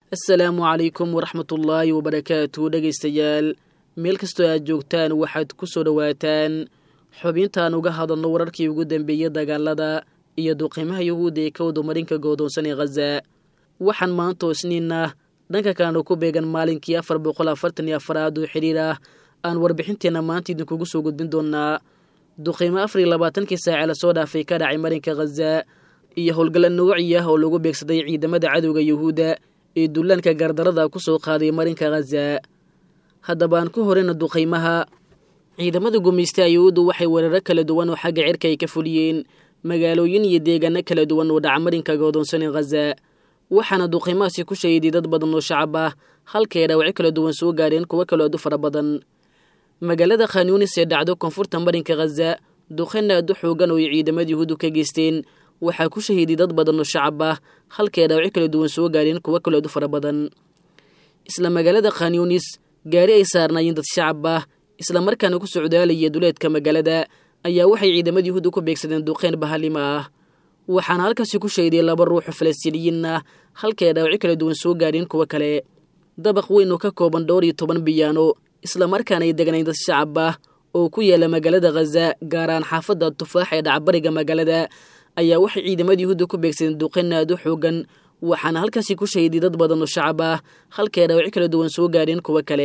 assalaamu calaykum waraxmatullaahi wabarakaatu dhegaystayaal meel kastoo aad joogtaan waxaad ku soo dhowaataan xubintaan uga hadalno wararkii ugu dambeeyey dagaalada iyo duqiimaha yuhuudda ee ka wadumarinka goodoonsan ee khaza waxaan maantoo isniinna dhanka kalena ku beegan maalinkii afar boqol afartan iyo afaraad oo xidhiir ah aan warbixinteenna maanta idinkugu soo gudbin doonnaa duqiimo afar iyo labaatankii saace lasoo dhaafay ka dhacay marinka khaza iyo howlgalla nooci ah oo lagu beegsaday ciidamada cadowga yuhuudda ee dullaanka gardarada ku soo qaaday marinka khaza haddaba aan ku horeyna duqaymaha ciidamada gumaysta yuhuuddu waxay weeraro kala duwan oo xagga cirka ay ka fuliyeen magaalooyin iyo deegaano kala duwan oo dhaca marinka goodoonsan ee khaza waxaana duqaymahaasi ku shahiday dad badan oo shacab ah halkaay dhaawacyo kala duwan soo gaadheen kuwo kaloo aad u fara badan magaalada khanyuunis ee dhacdo koonfurta marinka khaza duqayn aad u xoogan oo ay ciidamada yuhuuddu ka geysteen waxaa ku shahiiday dad badan oo shacab ah halkaay dhaawacyo kala duwan soo gaadheen kuwo kaloo aad u fara badan isla magaalada khanyuunis gaari ay saarnaayeen dad shacab ah isla markaana ku socdaalaya duleedka magaalada ayaa waxay ciidamada yuhuudda ku beegsadeen duqeyn bahalima ah waxaana halkaasi ku shahiday laba ruuxoo falastiiniyiin ah halkaay dhaawacyo kala duwan soo gaadheen kuwo kale dabaq weyn oo ka kooban dhowr iyo toban biyaano isla markaana ay degnayn dad shacab ah oo ku yaala magaalada khaza gaaraan xaafadda tufaax ee dhacbariga magaalada ayaa waxay ciidamada yuhuudda ku beegsadeen duqeyn aad u xoogan waxaana halkaasi ku shahiday dad badan oo shacab ah halkaay dhaawacyo kala duwan soo gaadheen kuwo kale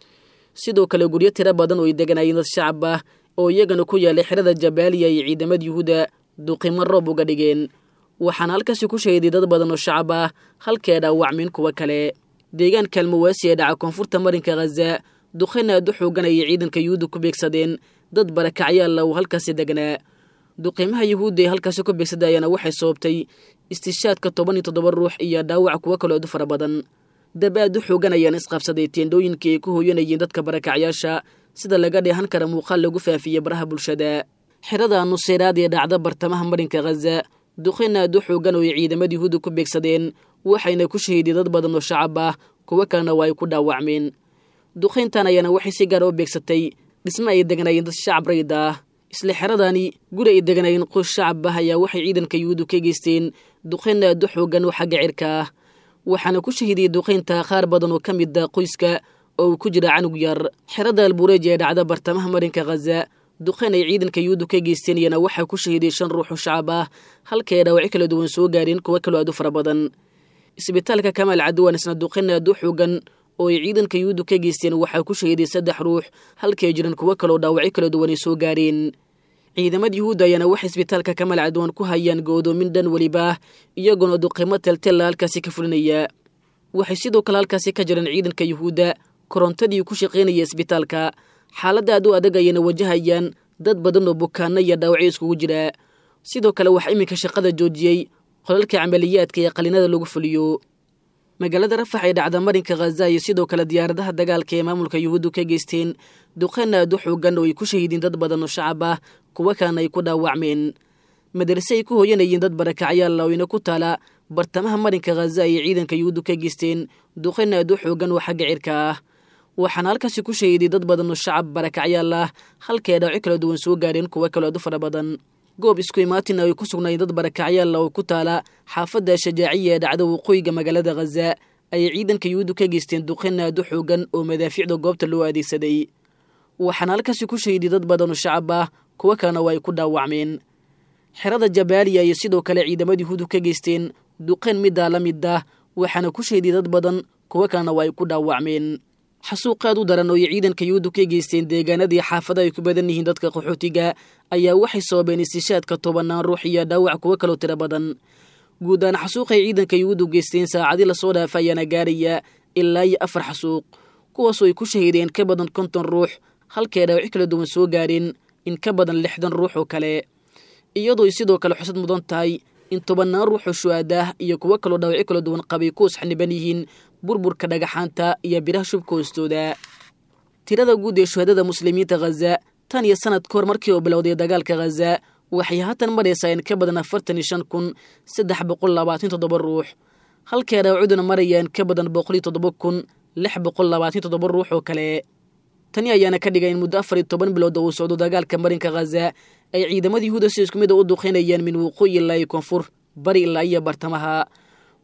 sidoo kale guryo tiro badan oo ay deganaayeen dad shacab ah oo iyagana ku yaalay xerada jabaaliya iyo ciidamada yuhuudda duqimo roob uga dhigeen waxaana halkaasi ku shahiday dad badan oo shacab ah halkaay dhaawacmeen kuwo kale deegaanka almawaasi ee dhaca koonfurta marinka khaza duqayn aad u xoogan ayay ciidanka yuhuudda ku beegsadeen dad barakacyaalla uu halkaasi degnaa duqiimaha yuhuudda ee halkaasi ku beegsadayana waxay sababtay istishaadka toban iyo toddoba ruux iyo dhaawac kuwo kaloo aad u fara badan dab aad u xoogan ayaan isqabsaday teendhooyinkii ay ku hooyanayeen dadka barakacyaasha sida laga dheehan kara muuqaal lagu faafiyey baraha bulshada xerada nuseyraad ee dhacda bartamaha marinka khaza duqayn aad u xoogan oo ay ciidamada yuhuudda ku beegsadeen waxayna ku shahiiday dad badan oo shacab ah kuwo kalena waa ay ku dhaawacmeen duqayntan ayaana waxay si gaara u beegsatay dhisme ay degnaayeen dad shacab rayd ah isla xeradani guri ay degnaayeen qoys shacab ah ayaa waxay ciidanka yuhuuddu ka geysteen duqayn aad u xoogan oo xagga cirka ah waxaana ku shahiidiyey duqaynta qaar badan oo ka mid ah qoyska oo uu ku jira canug yar xerada albureej ee dhacda bartamaha marinka khaza duqayn ay ciidanka yuhuuddu ka geysteen iyana waxaa ku shahiiday shan ruux oo shacab ah halkaay dhaawacyo kala duwan soo gaadheen kuwo kaloo aad u fara badan isbitaalka kamaal cadwan isna duqayn aad u xoogan oo ay ciidanka yuhuuddu ka geysteen waxaa ku shahiiday saddex ruux halkay jiran kuwo kaloo dhaawacyo kala duwan ay soo gaareen ciidamada yuhuudda ayaana waxay isbitaalka kamaal cadwan ku hayaan go'doomin dhan weliba iyagoona duqimo teltella halkaasi ka fulinaya waxay sidoo kale halkaasi ka jireen ciidanka yuhuudda korontadii ku shaqaynaya isbitaalka xaaladda aad u adag ayayna wajahayaan dad badan oo bukaano iyo dhaawacyo iskugu jira sidoo kale waxaa iminka shaqada joojiyey qolalka camaliyaadka ee qalinada lagu fuliyo magaalada rafax ee dhacda marinka khaza iyo sidoo kale diyaaradaha dagaalka ee maamulka yuhuuddu ka geysteen duqayn aad u xoogan oo ay ku shahiideen dad badan oo shacab ah kuwo kalena ay ku dhaawacmeen madarase ay ku hooyanayeen dad barakacyaal laweyne ku taala bartamaha marinka khaza ayay ciidanka yuhuuddu ka geysteen duqayn aad u xoogan oo xagga cirka ah waxaana halkaasi ku shahiiday dad badan oo shacab barakacyaal ah halkaay dhaawacyo kala duwan soo gaadheen kuwo kaloo aad u fara badan goob isku imaatin ay ku sugnaayeen dad barakacyaalla oo ku taala xaafadda shajaaciya ee dhacda waqooyiga magaalada khaza ayay ciidanka yuhuuddu ka geysteen duqayn aad u xoogan oo madaafiicda goobta loo adeegsaday waxaana halkaasi ku shahiiday dad badan oo shacab ah kuwo kalena waa ay ku dhaawacmeen xerada jabaaliya iyo sidoo kale ciidamada yuhuuddu ka geysteen duqayn middaa la mid ah waxaana ku shahiiday dad badan kuwo kalena waa ay ku dhaawacmeen xasuuqaad u daran oo ay ciidanka yuhuuddu ka geysteen deegaanadii xaafada ay ku badan yihiin dadka qaxootiga ayaa waxay sababeen istishaadka tobannaan ruux iyo dhaawac kuwo kaloo tiro badan guud ahaan xasuuqay ciidanka yuhuuddu geysteen saacadii lasoo dhaafa ayaana gaaraya ilaa iyo afar xasuuq kuwaasoo ay ku shahiideen ka badan konton ruux halkaay dhaawacyo kala duwan soo gaadheen in ka badan lixdan ruux oo kale iyadoo ay sidoo kale xusad mudan tahay in tobannaan ruux oo shu'aadaah iyo kuwo kaloo dhaawacyo kala duwan qabay ku usxaniban yihiin burburka dhagaxaanta iyo biraha shubka hoostooda tirada guud ee shuhadada muslimiinta khaza tan iyo sanad ka hor markii uu bilowday dagaalka khaza waxay haatan maraysaa in ka badan afartan iyo shan kun saddex boqol labaatan toddoba ruux halkay dhaawacuduna marayaan ka badan boqol iyo toddoba kun lix boqol labaatan toddoba ruux oo kale tani ayaana ka dhigay in muddo afar iyo toban bilood oo uu socdo dagaalka marinka khaza ay ciidamada yuhuuda si isku mid a u duqeynayaan min waqooyi ilaa iyo koonfur bari ilaa iyo bartamaha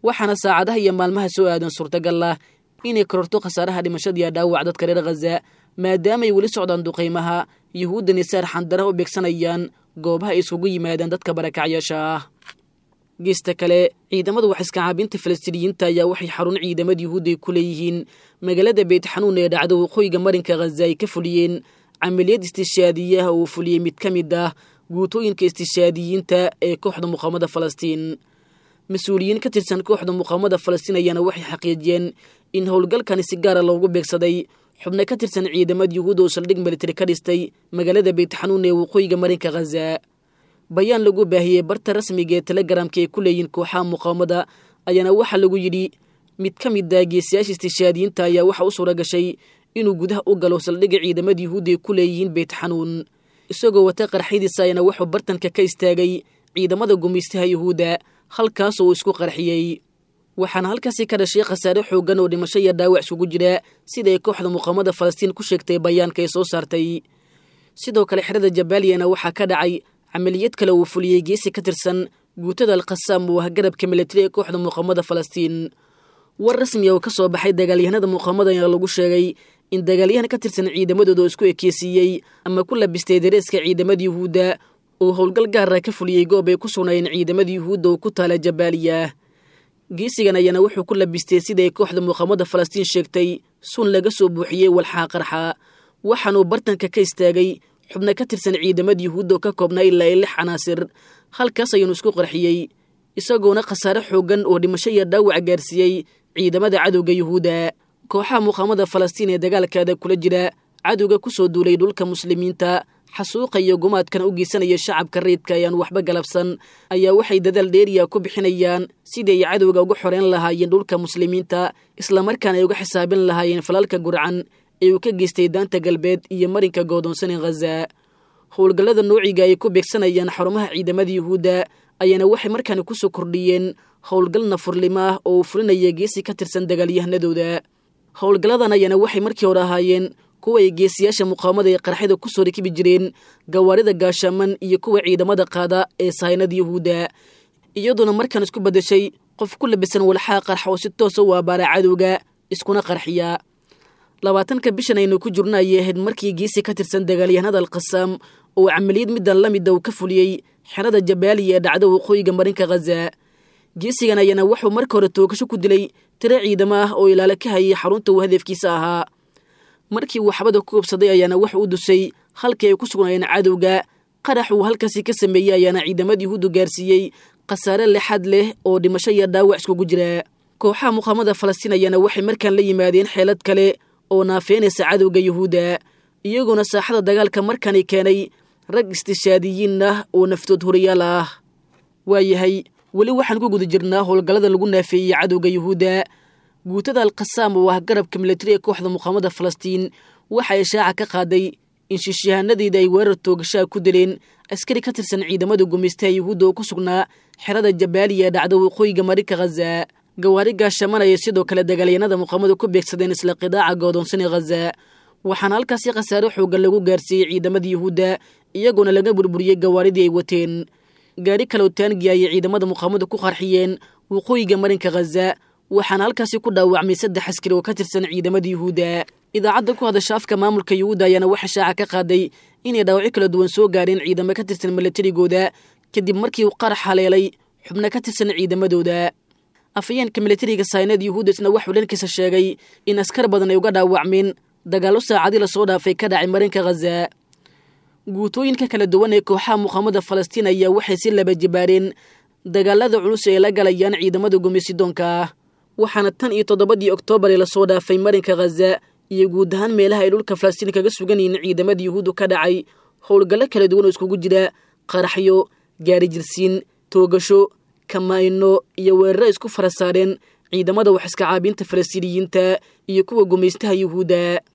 waxaana saacadaha iyo maalmaha soo aadan suurtagal ah inay kororto khasaaraha dhimashadiiyo dhaawac dadka reer khaza maadaamaay weli socdaan duqaymaha yuhuuddan isaar xandaraha u beegsanayaan goobaha ay isugu yimaadaan dadka barakacyaasha ah geesta kale ciidamada waxiskacaabinta falastiiniyiinta ayaa waxay xarun ciidamada yuhuudda ay ku leeyihiin magaalada beytxanuun ee dhacda waqooyiga marinka khaza ay ka fuliyeen camaliyad istishaadiyaha uu fuliyey mid ka mid ah guutooyinka istishaadiyiinta ee kooxda muqaamada falastiin mas-uuliyiin ka tirsan kooxda muqaamada falastiin ayaana waxay xaqiijiyeen in howlgalkani si gaara loogu beegsaday xubno ka tirsan ciidamada yuhuudda oo saldhig militari ka dhistay magaalada beytxanuun ee waqooyiga marinka khaza bayaan lagu baahiyey barta rasmiga ee telegramka ay ku leeyihiin kooxaha muqaamada ayaana waxaa lagu yidhi mid ka mid ah geesiyaasha istishaadiyiinta ayaa waxaa u suura gashay inuu gudaha u galo saldhigga ciidamada yuhuudda ay ku leeyihiin beytxanuun isagoo wata qarxyadiisa ayaana wuxuu bartanka ka istaagay ciidamada gumaystaha yuhuudda halkaasoo uu isku qarxiyey waxaana halkaasi ka dhashay khasaare xooggan oo dhimasho iyo dhaawac isugu jira sida ay kooxda muqaamada falastiin ku sheegtay bayaanka ay soo saartay sidoo kale xerada jabaaliyana waxaa ka dhacay camaliyad kale uu fuliyey geesi ka tirsan guutada alkhasaam oo ah garabka militari ee kooxda muqaamada falastiin war rasmi oo ka soo baxay dagaalyahanada muqaamada ayaa lagu sheegay in dagaalyahan ka tirsan ciidamadooda oo isku ekeysiiyey ama ku labistay dareeska ciidamada yuhuudda uu howlgal gaara ka fuliyey goob ay ku sugnaayeen ciidamada yuhuudda oo ku taala jabaaliya geesigan ayaana wuxuu ku labistay siday kooxda muqaamada falastiin sheegtay sun laga soo buuxiyey walxaa qarxa waxaanuu bartanka ka istaagay xubno ka tirsan ciidamada yuhuudda oo ka koobnaa ilaa i lix canaasir halkaas ayuunu isku qarxiyey isagoona khasaare xooggan oo dhimasho iyo dhaawac gaarsiiyey ciidamada cadowga yuhuudda kooxaha muqaamada falastiin ee dagaalkaada kula jira cadowga ku soo duulay dhulka muslimiinta xasuuqa iyo gumaadkana u geysanaya shacabka rayidka ayaan waxba galabsan ayaa waxay dadaal dheeriya ku bixinayaan sidii ay cadowga uga xoreyn lahaayeen dhulka muslimiinta islamarkaana ay uga xisaabin lahaayeen falalka gurcan ee uu ka geystay daanta galbeed iyo marinka goodoonsanin khaza howlgallada noociga ay ku beegsanayaan xarumaha ciidamada yuhuudda ayaana waxay markaani ku soo kordhiyeen howlgal nafurnimo ah oo uu fulinaya geesi ka tirsan dagaalyahanadooda howlgalladan ayaana waxay markii hore ahaayeen kuwa ay geesiyaasha muqaamada ee qarxida ku soo rakibi jireen gawaarida gaashaaman iyo kuwa ciidamada qaada ee sahaynada yuhuudda iyadoona markaan isku beddeshay qof ku labisan walxaa qarxa oo si toosa u abaara cadowga iskuna qarxiya labaatanka bishan aynu ku jirno ayay ahayd markii geesi ka tirsan dagaalyahanada alkhasaam oo camaliyad middan la mida uu ka fuliyey xerada jabaaliya ee dhacda waqooyiga marinka khaza geesigan ayaana wuxuu marka hore toogasho ku dilay tiro ciidamo ah oo ilaalo ka hayay xarunta uu hadafkiisa ahaa markii uu xabada ku hubsaday ayaana wuxuu u dusay halkii ay ku sugnaayeen cadowga qarax uu halkaasi ka sameeyey ayaana ciidamada yuhuuddu gaarsiiyey khasaare lexad leh oo dhimasho iyo dhaawac iskugu jira kooxaha muqaamada falastiin ayaana waxay markaan la yimaadeen xeelad kale oo naafeynaysa cadowga yuhuudda iyagoona saaxada dagaalka markani keenay rag istishaadiyiin ah oo naftood horiyaal ah waayahay weli waxaan ku guda jirnaa howlgallada lagu naafeeyey cadowga yuhuudda guutada alkhasaam oo ah garabka militari ee kooxda muqaamada falastiin waxa ay shaaca ka qaaday in shiishyahaanadeeda ay weerar toogashaa ku dileen askari ka tirsan ciidamada gumaystaha yuhuudda oo ku sugnaa xerada jabaaliya ee dhacda waqooyiga marinka khaza gawaari gaashamanaya sidoo kale dagaalyanada muqaamadu ku beegsadeen isla qidaaca goodoonsani khaza waxaana halkaasi khasaare xoogan lagu gaarsiiyey ciidamada yuhuudda iyagoona laga burburiyey gawaaridii ay wateen gaari kaloo taangiya ayay ciidamada muqaamadu ku qarxiyeen waqooyiga marinka khaza waxaana halkaasi ku dhaawacmay saddex askari oo ka tirsan ciidamada yuhuudda idaacadda ku hadasha afka maamulka yuhuudda ayaana waxa shaaca ka qaaday inay dhaawacyo kala duwan soo gaareen ciidamo ka tirsan milatarigooda kadib markii uu qarax haleelay xubno ka tirsan ciidamadooda afayeenka milatariga saynad yuhuudda isna waxuu dhankiisa sheegay in askar badan ay uga dhaawacmeen dagaallo saacadii lasoo dhaafay ka dhacay marinka khaza guutooyinka kala duwan ee kooxaha muqaamada falastiin ayaa waxay si laba jibaareen dagaalada culus ee la galayaan ciidamada gumeysidoonka ah waxaana tan iyo toddobadii oktoobar ee lasoo dhaafay marinka khaza iyo guud ahaan meelaha ay dhulka falastiin kaga sugan yihiin ciidamada yuhuuddu ka dhacay howlgallo kala duwan oo iskugu jira qaraxyo gaari jirsiin toogasho kamayno iyo weeraro isku fara saareen ciidamada wax iska caabinta falastiiniyiinta iyo kuwa gumaystaha yuhuudda